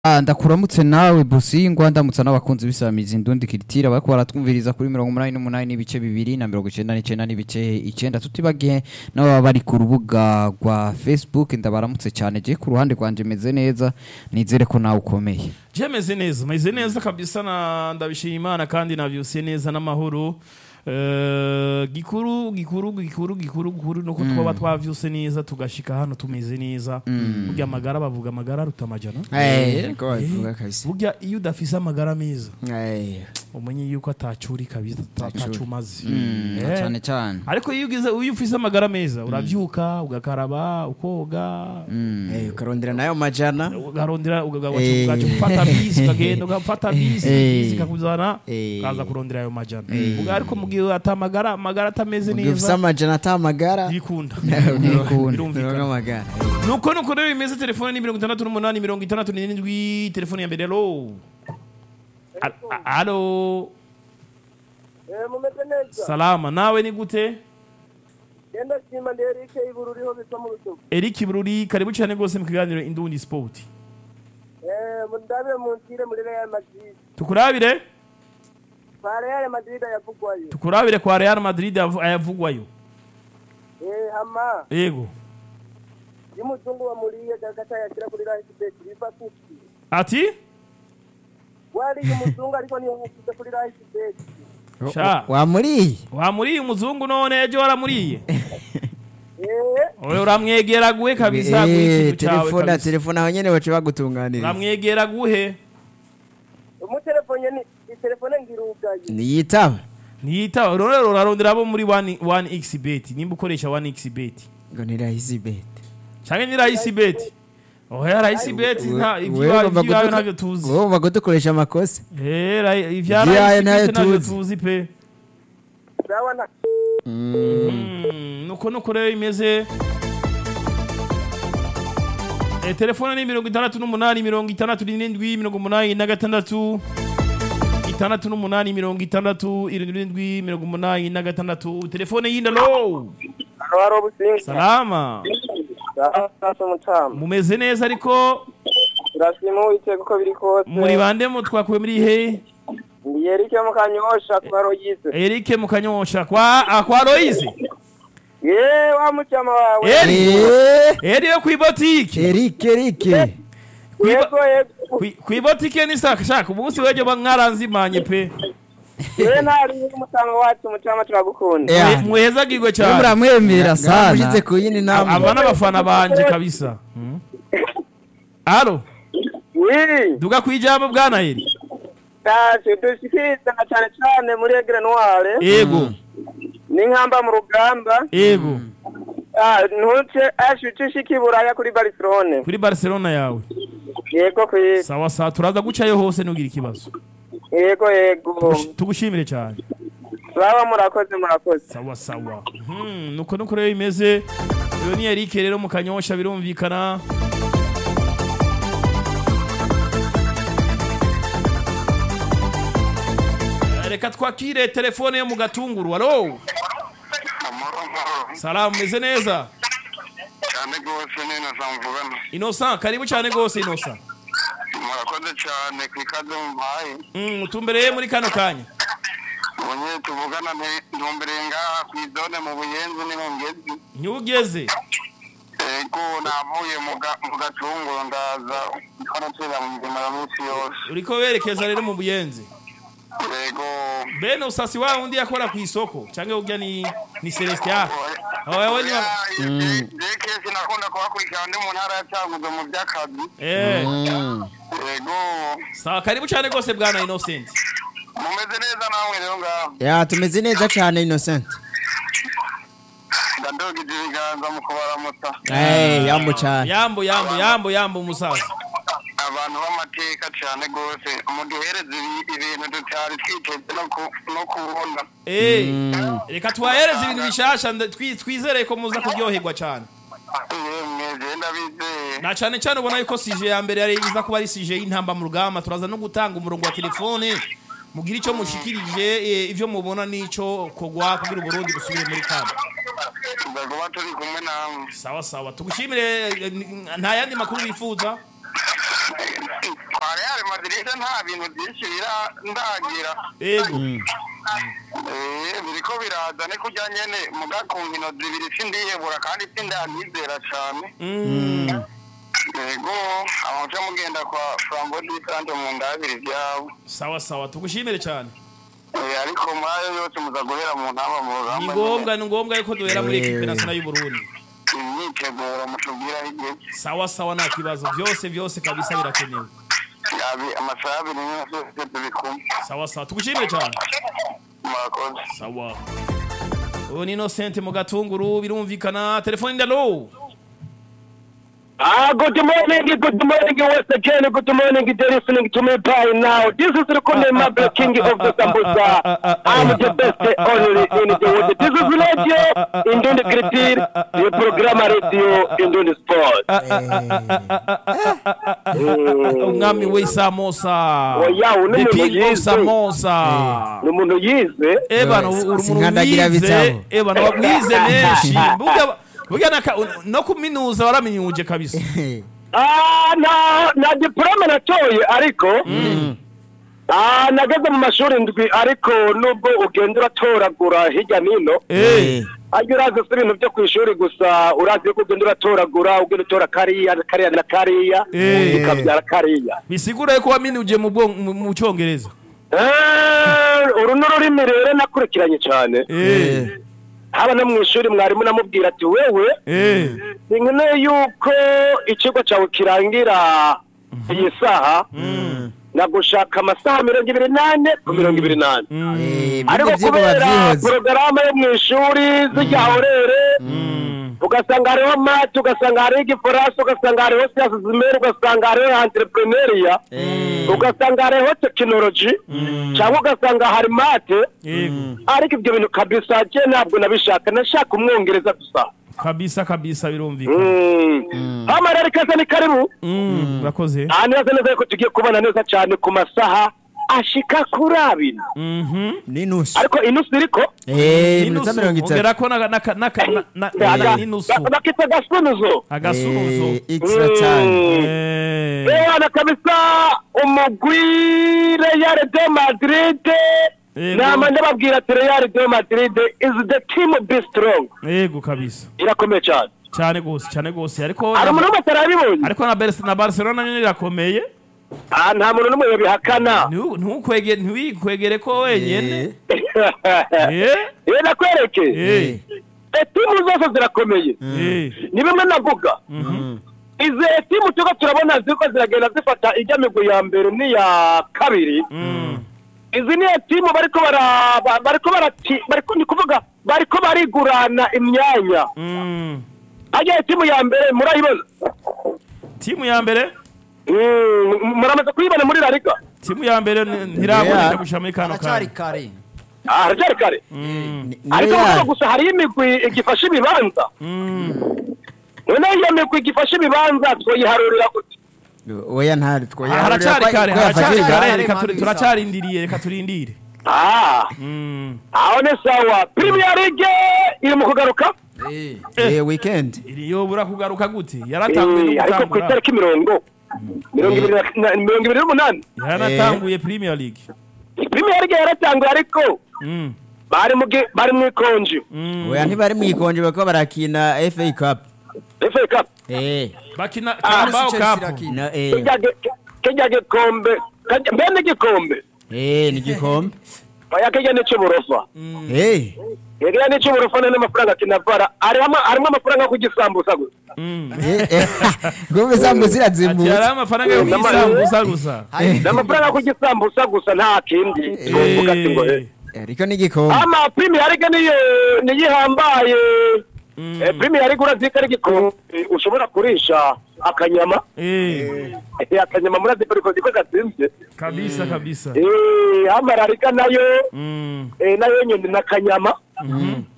Ah, ndakuramutse nawe busingwa ndamutsa n'abakunzi bisamiza indundi kiritira bariko baratwumviriza kuri mirongo umunani n'umunani n'ibice bibiri na mirongo icenda n'icenda n'ibice icenda tutibagiye n'ababa bari ku rubuga rwa facebook ndabaramutse cyane je ku ruhande rwanje meze neza nizere ko nawe ukomeye je meze neza meze neza kabisa na ndabishima imana kandi navyusiye neza n'amahoro Eh, gikuru gikuru gikuru gikuru gikuru nuko twaba twavyuse neza tugashika hano tumeze neza burya amagara bavuga amagara aruta amajana Eh, ko babivuga kabisa burya iyo udafise amagara meza Eh, umenye yuko atacuri kabisa atacu umaze Mm, Eh. cyane cyane ariko iyo ugize iyo ufise amagara meza uravyuka ugakaraba ukoga eh, ukarondera nayo majana ugarondera Eh. ugaca gufata bisi ukagenda ugafata bisi Eh. bisi ikakuzana Eh. ukaza kurondera ayo majana Muga ariko mu gihe atamagara amagara atameze ufise neza amajana ata amagara ntibikunda Ntibikunda. Uronka birumvikana amagara nuko nuko rero bimeze telefone ni mirongo itandatu n'umunani mirongo itandatu n'irindwi telefone ya mbere alo A- a- alo Eh, mumeze neza salama nawe ni gute genda shima ndi Eric ibururiho bitwa mu rutovu Eric Bururi karibu cyane rwose mu kiganiro Indundi Sport eh mundabire munsire muri Real Madrid tukurabire kwa Real Madrid yavugwayo tukurabire kwa Real Madrid avu- ayavugwayo eh hama yego y'umuzungu wamuriye gakata yashira kuri Real Bet biva kuki ati wari umuzungu ariko niyo yashyize kuri Real Bet sha wamuriye wamuriye umuzungu none ejo waramuriye eh owe uramwegera guhe kabisa guhe Eh, ikintu cyawe telefone kabisa telefone aho nyene baca bagutunganiriza uramwegera guhe umutelefone ni telefone ngirugaye niyitaba ntiyitaba rero urarondera abo muri 1 xbet nimba ukoresha 1 xbet ngo ni rahisi bet cyangwa ni rahisi bet oya rahisi bet nta Wewe ibyawe ugomba ibyawe kuduko- ntabyo tuzi wowe ugomba kudukoresha amakosa Eh, ra- ibya Ibyawe rahisi ntayo bet ntabyo tuzi. tuzi pe sawa na Mm, nuko nuko rero imeze Eh, telefone ni mirongo itandatu n'umunani mirongo itandatu n'irindwi mirongo umunani na gatandatu itandatu n'umunani mirongo itandatu irindwi mirongo umunani na gatandatu telefone y'indalo haro haro businga salama sasa mutama mumeze neza ariko turashima uwiteka uko biri kose muri bande mu twakuye muri he ndi Eric mu kanyosha kwa Royise Eric mukanyosha kwa ah, kwa Loise ye wa mucyama wawe Eri Eh, Eri yo kwibotike Eric Eric yego yego kwibotike ni saka shaka umunsi wejo mwaranzimanye pe we ntari umutanga wacu mucyama turagukunda Yeah. muhezagirwe Mwe cyane muramwemera sana Namushize ku yindi nama aba n'abafana banje kabisa Hmm. alo wi duga kwijambo bwana Eri taje dushikiriza na cyane cyane muri Egre Noire yego n'inkamba mu rugamba yego Ah, ntuce ashuce ushika iburaya kuri Barcelone kuri Barcelona yawe yego kwi sawa sawa turaza gucayo hose nugira ikibazo yego yego Tugushi- tugushimire cyane baba murakoze murakoze sawa sawa Hmm, nuko nuko rero bimeze uyu ni Eric rero mu kanyosha birumvikana Eh, reka twakire telefone yo mu gatunguru alo amahoro amahoro salamu meze neza cyane rwose ni na mvugana innocent karibu cyane rwose innocent murakoze cyane ku ikaze mumpaye Mm, utumbereye muri kano kanya ubonye tuvugana nte- ntumbereye ngaha ku izone mu buyenzi ni mu ngezi ntiwugeze ego navuye mu ga- mu gatunguru ndaza hano turi mu mirimo ya minsi yose uriko werekeza rero mu buyenzi ego bene usasi wa undi yakora ku isoko cyangwa urya ni ni celestia aho ni jeke sinakunda kuhakurikirana ndi mu ntara ya cyanguzo mu by'akazi eh ego sawa karibu cyane rwose bwana innocent mumeze neza namwe rero ngaho ya tumeze neza cyane innocent ndadogije ibiganza mu kubaramutsa eh yambo cyane yambo yambo yambo yambo umusaza abantu b'amateka cyane rwose muduhereze ibi- ibintu tutari twiteze no ku- no kubona eh reka tubahereze ibintu bishasha nda- twi- twizere ko muza kuryoherwa cyane yemwe genda bizeye na cyane cyane ubona yuko sije ya mbere yari iza kuba ari sije y'intamba mu rugamba turaza no gutanga umurongo wa telefone mugira icyo mushikirije eh, ivyo mubona n'ico kogwa kugira uburundi busubire muri kamba tuzakuba turi kumwe namwe sawa sawa tugushimire eh, nta yandi makuru wifuza kwa real madrid nta bintu byinshi birandagira ego Eh, biriko biraza ni kurya nyene muga ku nkino zibiri sindihebura kandi sindanyizera cane Mm. yego amuca mugenda kwa flambo disante mu ndabiri vyabo sawa sawa tugushimire cyane Eh, ariko muri ayo yose muza guhera mu ntamba mu ni rugamba ngombwa ni ngombwa yuko duhera muri ekipe nasional y'u Burundi imyiteguro mutubwira igihe sawa sawa nta kibazo byose byose kabisa birakenewe yabi amasaha abiri yose tubikumva sawa sawa tugushimire cyane murakoze sawa ubu ni Innocent mu gatunguru birumvikana telefone ndalo Ah, good morning, good morning once again, good morning, they're listening to me by now. This is Rukunde Mabel, king of the Sambusa. I'm the best only in the world. This is Radio Indonde Kritir, the program Radio Indonde Sport. umwami w'isamosa Oya, uno the muntu king of yize. samosa Ni umuntu yize. ebana Eh, uri umuntu sinkandagira wize bitabo. ebana wabwize menshi burya burya naka- no kuminuza waraminyuje kabisa Ah, na na diplome natoye ariko Ah, nageze mu mashuri ndwi ariko nubwo ugenda uratoragura hirya n'ino Eh, ajya urazi si ibintu byo ku ishuri gusa urazi yuko ugenda uratoragura ugenda utora kariya kariya na kariya Eh. bikabyara kariya bisigura yuko waminuje mu bwonko- mu- mu cyongereza Eh, uru ni ururimi rero nakurikiranye cyane Eh, haba no mu ishuri mwarimu namubwira ati wewe eh, sinkeneye yuko ikigo cyawe kirangira iyi saha nagushaka amasaha mirongo ibiri n'ane ku mirongo ibiri n'ane Eh, ariko ibyo byigwa kubera babyihoze porogaramu yo mu ishuri zijya horere ugasanga hariho mate ugasanga hariho igifaransa ugasanga hariho siyansi zimere ugasanga hariho entrepreneuria ugasanga hariho tekinoloji cyangwa ugasanga hari mate yego ariko ibyo bintu kabisa je ntabwo nabishaka nashaka umwongereza gusa kabisa kabisa birumvikana Mm. hama rero ikaze ni karibu Mm, urakoze aha neza neza yuko tugiye kubona neza cyane ku masaha ashika kuri abiri Mhm. n'inusu ariko inusu iriko Eh, Inusu, iminota mirongo itatu ongerako na- na- na- na- na- Aga- na- n'inusu ba- bakita gasunuzo agasunuzo Eh, extra time Eh, Ewana kabisa umugwi Real de Madrid Yego. nama ndababwira ati Real de Madrid is the team be strong yego kabisa irakomeye cyane cyane gose cyane gose ariko hari umuntu wese arabibonye ariko na Barce- na Barcelona nyine irakomeye Ah, nta muntu n'umwe yabihakana Ntu- ntukwege- ntiwikwegere ko wenyene Eh, Eh, nakwereke eh, Eh, timu zose zirakomeye eh. ni bimwe navuga izi timu tuko turabona ziko ziragenda zifata ijya migwi ya mbere n'iya kabiri Mm. izi niyo timu bariko bara ba- bariko barati bariko ni kuvuga bariko barigurana imyanya Mm. ajya timu ya mbere murayibona timu ya mbere Mm, muramaze kuyibona muri la liga timu ya mbere ni- ntiraboneka Yeah. gushira muri kano aracyari kanya kare Ah, haracyari kare Mm. Ni- ariko Real. kuvuga gusa hariyo imigwi igifashe ibibanza Mm. noneho iyo migwi igifashe ibibanza twoyiharurira gute oya ntari twoya haracyari kare haracyari kare kare, reka turi- Manu turacarindiriye reka turindire ah Mm. aho ni sawa premier league iri mu kugaruka Eh, Eh, weekend iri yobura kugaruka gute yaratanguye Eh, no ariko ku gutangura itariki mirongo mirongo ibiri na- na- mirongo ibiri n'umunani yaranatanguye premier league premier league yaratanguye ariko Mm. bari mu gi- bari mu ikonji Mm. oya ntibari mwikonje bariko barakina FA Cup FA Cup eh bakina Ah, Carabao Chelsea Cup irakina. na eh kijya gi- kijya gikombe kajya- mbe n'igikombe eh ni gikombe oya kijya n'icy'uburofa eh kijya n'icy'uburofa none amafaranga kinavara harimo harimo amafaranga yo kugisambusa gusa Mm. eh eh gombe zambo ati hari zirazimbutse amafaranga yo kuyisambuza gusa ni amafaranga yo kugisambusa gusa nta kindi twovuga ati ngo eh. ariko ni gikombe ama premier league niyo niyo ihambaye Eh, premier league urazika ari igikombe ushobora kurisha akanyama Eh, Eh, akanyama murazi ko riko ziko gatsinze kabisa kabisa Eh, amararika nayo Mm. eh, nayo nyine n'akanyama